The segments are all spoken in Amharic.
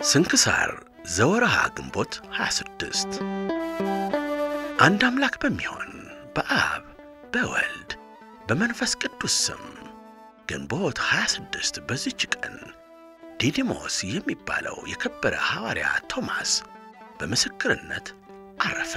ስንክሳር ዘወርሃ ግንቦት 26 አንድ አምላክ በሚሆን በአብ በወልድ በመንፈስ ቅዱስ ስም ግንቦት 26 በዚች ቀን ዲዲሞስ የሚባለው የከበረ ሐዋርያ ቶማስ በምስክርነት አረፈ።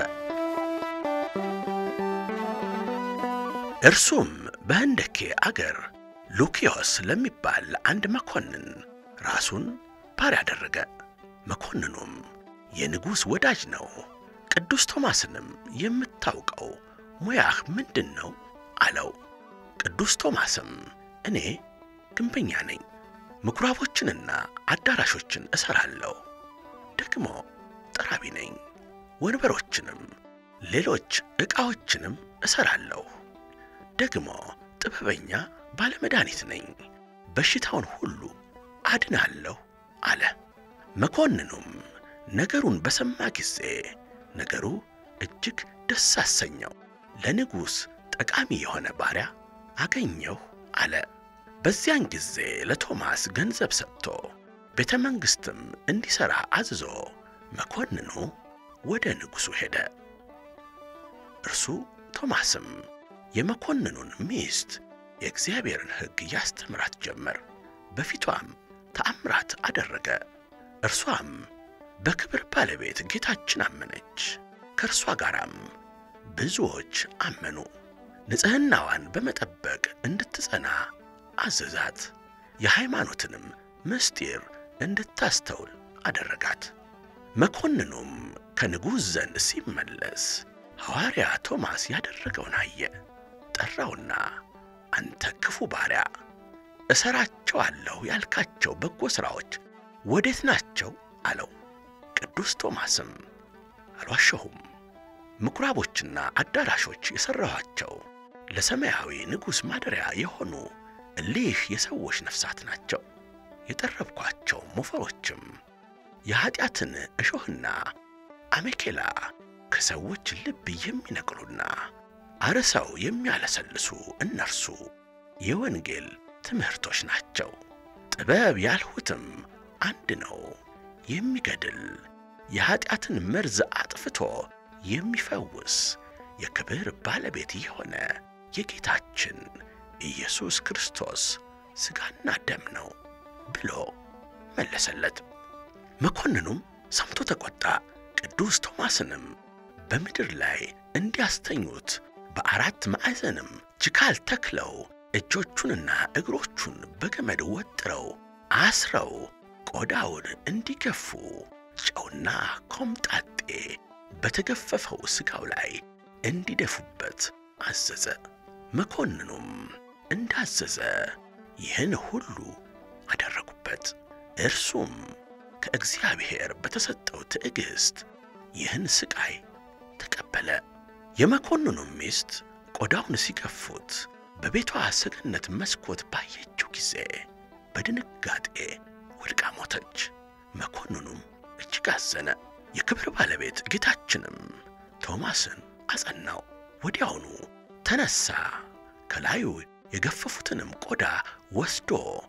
እርሱም በህንደኬ አገር ሉኪዮስ ለሚባል አንድ መኮንን ራሱን ባሪያ አደረገ። መኮንኑም የንጉሥ ወዳጅ ነው። ቅዱስ ቶማስንም የምታውቀው ሙያህ ምንድን ነው አለው። ቅዱስ ቶማስም እኔ ግንበኛ ነኝ፣ ምኵራቦችንና አዳራሾችን እሠራለሁ፣ ደግሞ ጠራቢ ነኝ፣ ወንበሮችንም ሌሎች ዕቃዎችንም እሠራለሁ፣ ደግሞ ጥበበኛ ባለመድኃኒት ነኝ፣ በሽታውን ሁሉ አድናለሁ አለ። መኮንኑም ነገሩን በሰማ ጊዜ ነገሩ እጅግ ደስ አሰኘው። ለንጉሥ ጠቃሚ የሆነ ባሪያ አገኘሁ አለ። በዚያን ጊዜ ለቶማስ ገንዘብ ሰጥቶ ቤተ መንግሥትም እንዲሠራ አዝዞ መኮንኑ ወደ ንጉሡ ሄደ። እርሱ ቶማስም የመኮንኑን ሚስት የእግዚአብሔርን ሕግ ያስተምራት ጀመር። በፊቷም ተአምራት አደረገ። እርሷም በክብር ባለቤት ጌታችን አመነች። ከእርሷ ጋራም ብዙዎች አመኑ። ንጽሕናዋን በመጠበቅ እንድትጸና አዘዛት። የሃይማኖትንም ምስጢር እንድታስተውል አደረጋት። መኮንኑም ከንጉሥ ዘንድ ሲመለስ ሐዋርያ ቶማስ ያደረገውን አየ። ጠራውና አንተ ክፉ ባሪያ እሠራቸዋለሁ ያልካቸው በጎ ሥራዎች ወዴት ናቸው? አለው። ቅዱስ ቶማስም አልዋሸሁም፣ ምኵራቦችና አዳራሾች የሠራኋቸው ለሰማያዊ ንጉሥ ማደሪያ የሆኑ እሊህ የሰዎች ነፍሳት ናቸው። የጠረብኳቸው ሞፈሮችም የኀጢአትን እሾህና አሜኬላ ከሰዎች ልብ የሚነቅሉና አርሰው የሚያለሰልሱ እነርሱ የወንጌል ትምህርቶች ናቸው። ጥበብ ያልሁትም አንድ ነው፣ የሚገድል የኀጢአትን መርዝ አጥፍቶ የሚፈውስ የክብር ባለቤት የሆነ የጌታችን ኢየሱስ ክርስቶስ ሥጋና ደም ነው ብሎ መለሰለት። መኮንኑም ሰምቶ ተቈጣ። ቅዱስ ቶማስንም በምድር ላይ እንዲያስተኙት በአራት ማዕዘንም ችካል ተክለው እጆቹንና እግሮቹን በገመድ ወጥረው አስረው ቆዳውን እንዲገፉ ጨውና ኮምጣጤ በተገፈፈው ሥጋው ላይ እንዲደፉበት አዘዘ። መኮንኑም እንዳዘዘ ይህን ሁሉ አደረጉበት። እርሱም ከእግዚአብሔር በተሰጠው ትዕግሥት ይህን ሥቃይ ተቀበለ። የመኮንኑም ሚስት ቆዳውን ሲገፉት በቤቷ ሰገነት መስኮት ባየችው ጊዜ በድንጋጤ ወድቃ ሞተች። መኮንኑም እጅግ አዘነ። የክብር ባለቤት ጌታችንም ቶማስን አጸናው። ወዲያውኑ ተነሣ፣ ከላዩ የገፈፉትንም ቆዳ ወስዶ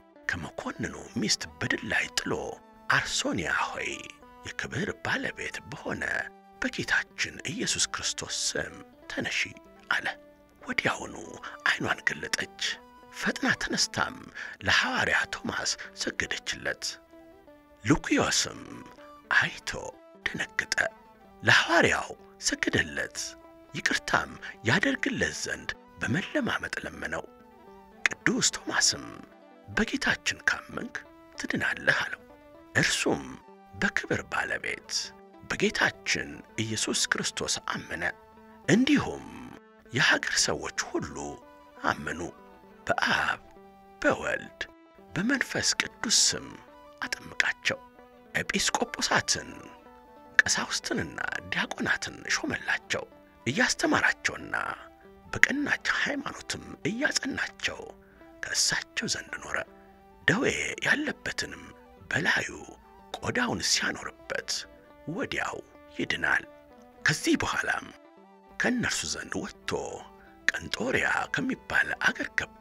ከመኮንኑ ሚስት በድል ላይ ጥሎ አርሶንያ ሆይ የክብር ባለቤት በሆነ በጌታችን ኢየሱስ ክርስቶስ ስም ተነሺ አለ። ወዲያውኑ ዐይኗን ገለጠች። ፈጥና ተነስታም ለሐዋርያ ቶማስ ሰገደችለት። ሉኪዮስም አይቶ ደነገጠ፣ ለሐዋርያው ሰገደለት። ይቅርታም ያደርግለት ዘንድ በመለማመጥ ለመነው። ቅዱስ ቶማስም በጌታችን ካመንክ ትድናለህ አለው። እርሱም በክብር ባለቤት በጌታችን ኢየሱስ ክርስቶስ አመነ። እንዲሁም የሀገር ሰዎች ሁሉ አመኑ። በአብ በወልድ በመንፈስ ቅዱስ ስም አጠምቃቸው። ኤጲስቆጶሳትን ቀሳውስትንና ዲያቆናትን ሾመላቸው። እያስተማራቸውና በቀናች ሃይማኖትም እያጸናቸው ከእሳቸው ዘንድ ኖረ። ደዌ ያለበትንም በላዩ ቆዳውን ሲያኖርበት ወዲያው ይድናል። ከዚህ በኋላም ከእነርሱ ዘንድ ወጥቶ ቀንጦሪያ ከሚባል አገር ገባ።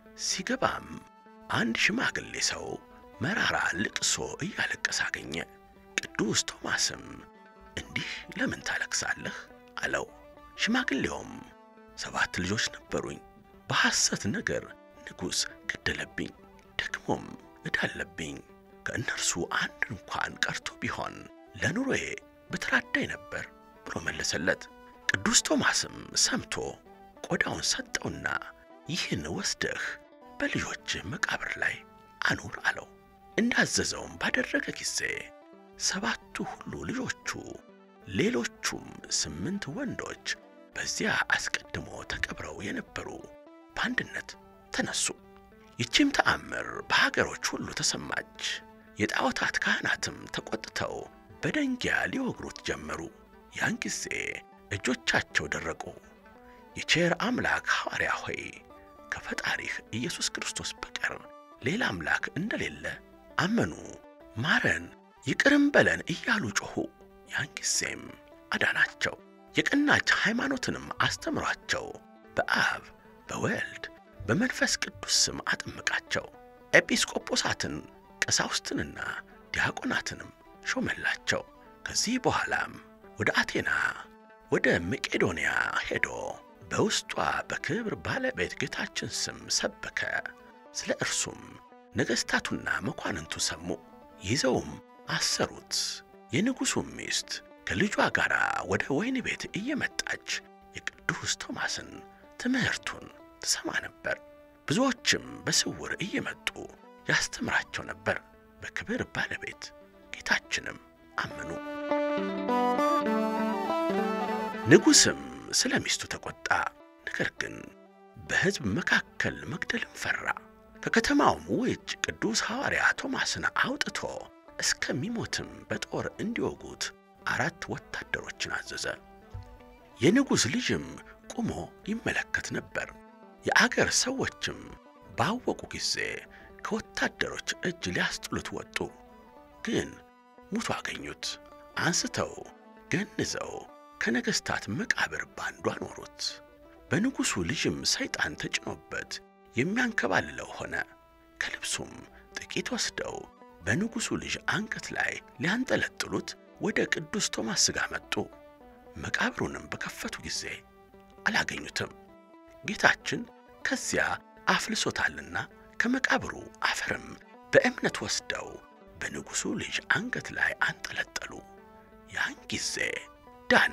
ሲገባም አንድ ሽማግሌ ሰው መራራ ልቅሶ እያለቀሰ አገኘ። ቅዱስ ቶማስም እንዲህ ለምን ታለቅሳለህ አለው። ሽማግሌውም ሰባት ልጆች ነበሩኝ፣ በሐሰት ነገር ንጉሥ ገደለብኝ፣ ደግሞም እዳለብኝ። ከእነርሱ አንድ እንኳን ቀርቶ ቢሆን ለኑሮዬ በተራዳኝ ነበር ብሎ መለሰለት። ቅዱስ ቶማስም ሰምቶ ቆዳውን ሰጠውና ይህን ወስደህ በልጆችህ መቃብር ላይ አኑር አለው። እንዳዘዘውም ባደረገ ጊዜ ሰባቱ ሁሉ ልጆቹ ሌሎቹም ስምንት ወንዶች በዚያ አስቀድሞ ተቀብረው የነበሩ በአንድነት ተነሱ። ይቺም ተአምር በሀገሮች ሁሉ ተሰማች። የጣዖታት ካህናትም ተቆጥተው በደንጊያ ሊወግሩት ጀመሩ። ያን ጊዜ እጆቻቸው ደረቁ። የቼር አምላክ ሐዋርያ ሆይ ከፈጣሪህ ኢየሱስ ክርስቶስ በቀር ሌላ አምላክ እንደሌለ አመኑ። ማረን፣ ይቅርም በለን እያሉ ጮኹ። ያን ጊዜም አዳናቸው። የቀናች ሃይማኖትንም አስተምሯቸው በአብ በወልድ በመንፈስ ቅዱስ ስም አጠመቃቸው። ኤጲስቆጶሳትን ቀሳውስትንና ዲያቆናትንም ሾመላቸው። ከዚህ በኋላም ወደ አቴና ወደ መቄዶንያ ሄዶ በውስጧ በክብር ባለቤት ጌታችን ስም ሰበከ። ስለ እርሱም ነገሥታቱና መኳንንቱ ሰሙ፣ ይዘውም አሰሩት። የንጉሡም ሚስት ከልጇ ጋር ወደ ወህኒ ቤት እየመጣች የቅዱስ ቶማስን ትምህርቱን ትሰማ ነበር። ብዙዎችም በስውር እየመጡ ያስተምራቸው ነበር። በክብር ባለቤት ጌታችንም አመኑ። ንጉሥም ስለ ሚስቱ ተቆጣ። ነገር ግን በሕዝብ መካከል መግደልን ፈራ። ከከተማውም ውጭ ቅዱስ ሐዋርያ ቶማስን አውጥቶ እስከሚሞትም በጦር እንዲወጉት አራት ወታደሮችን አዘዘ። የንጉሥ ልጅም ቆሞ ይመለከት ነበር። የአገር ሰዎችም ባወቁ ጊዜ ከወታደሮች እጅ ሊያስጥሉት ወጡ። ግን ሙቶ አገኙት። አንስተው ገንዘው ከነገሥታት መቃብር ባንዱ አኖሩት። በንጉሡ ልጅም ሰይጣን ተጭኖበት የሚያንከባልለው ሆነ። ከልብሱም ጥቂት ወስደው በንጉሡ ልጅ አንገት ላይ ሊያንጠለጥሉት ወደ ቅዱስ ቶማስ ሥጋ መጡ። መቃብሩንም በከፈቱ ጊዜ አላገኙትም። ጌታችን ከዚያ አፍልሶታልና ከመቃብሩ አፈርም በእምነት ወስደው በንጉሡ ልጅ አንገት ላይ አንጠለጠሉ። ያን ጊዜ ዳነ።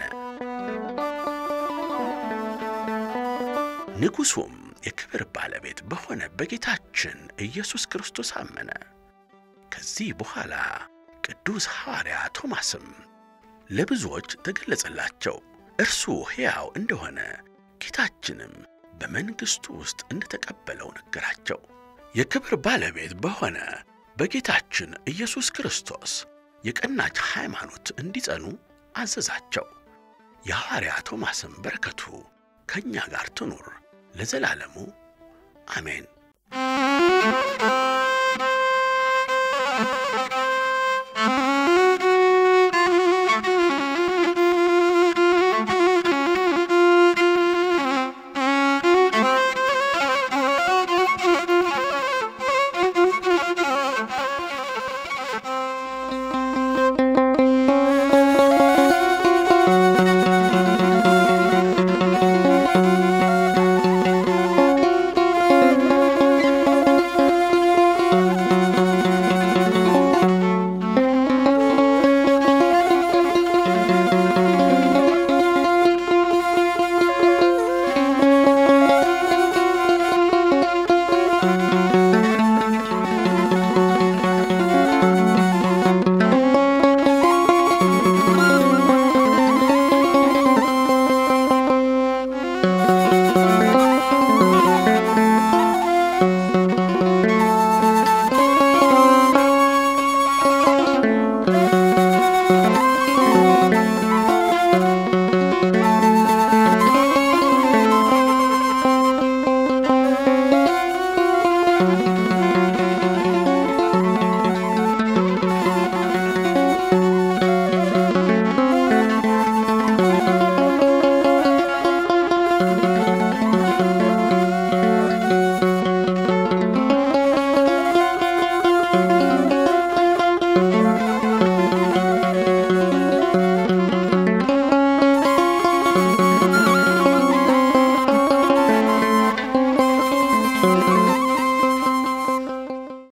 ንጉሡም የክብር ባለቤት በሆነ በጌታችን ኢየሱስ ክርስቶስ አመነ። ከዚህ በኋላ ቅዱስ ሐዋርያ ቶማስም ለብዙዎች ተገለጸላቸው። እርሱ ሕያው እንደሆነ ጌታችንም በመንግሥቱ ውስጥ እንደተቀበለው ነገራቸው። የክብር ባለቤት በሆነ በጌታችን ኢየሱስ ክርስቶስ የቀናች ሃይማኖት እንዲጸኑ አዘዛቸው። የሐዋርያ ቶማስም በረከቱ ከእኛ ጋር ትኑር ለዘላለሙ አሜን።